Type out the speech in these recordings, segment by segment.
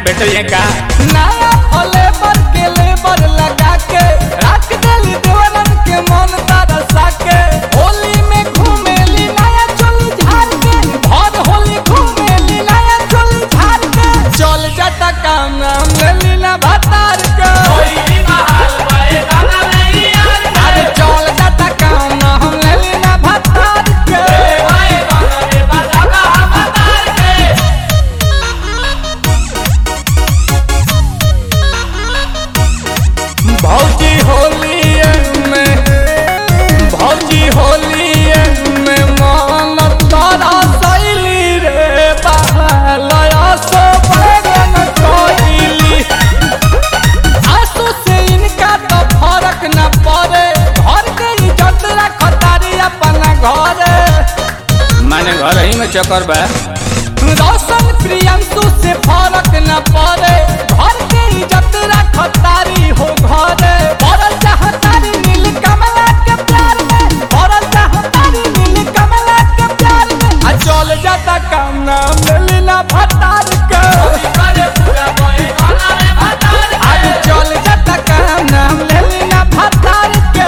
भेटल का नया लेबर के लेबर लगा के रख देली देवरन के मन तरसा के होली में घूमेली नया चोली झाड़ के भर होली घूमेली नया चोली झाड़ के चल जाता काम नाम लेली ना भतार के अरे चल जाता काम नाम लेली ना भतार के भौजी होली में भौजी होली में मन तारा सैली रे बहलया सो बैगन कोइली आंसू से इनका तो फर्क न पड़े घर के इज्जत रखतारी अपना घरे माने घर ही में चक्कर बा रोशन प्रियंशु से फर्क न पड़े घर के इज्जत रखतारी हो घरे बड़ल चाहतारी नील कमला के प्यार में बड़ल चाहतारी नील कमला के प्यार में आ चल जाता काम नाम लेला भतार के आज चल जाता काम नाम लेला भतार के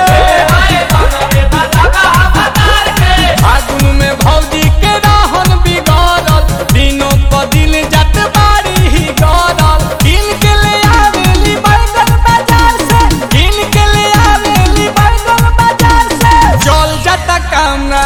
फागुन में भौजी के रहन बिगड़ल दिनों प दिन जत बाड़ी ही गड़ल किन के ले आवेली बैगन बाजार से किन के ले आवेली बैगन बाजार से चल जाता काम ना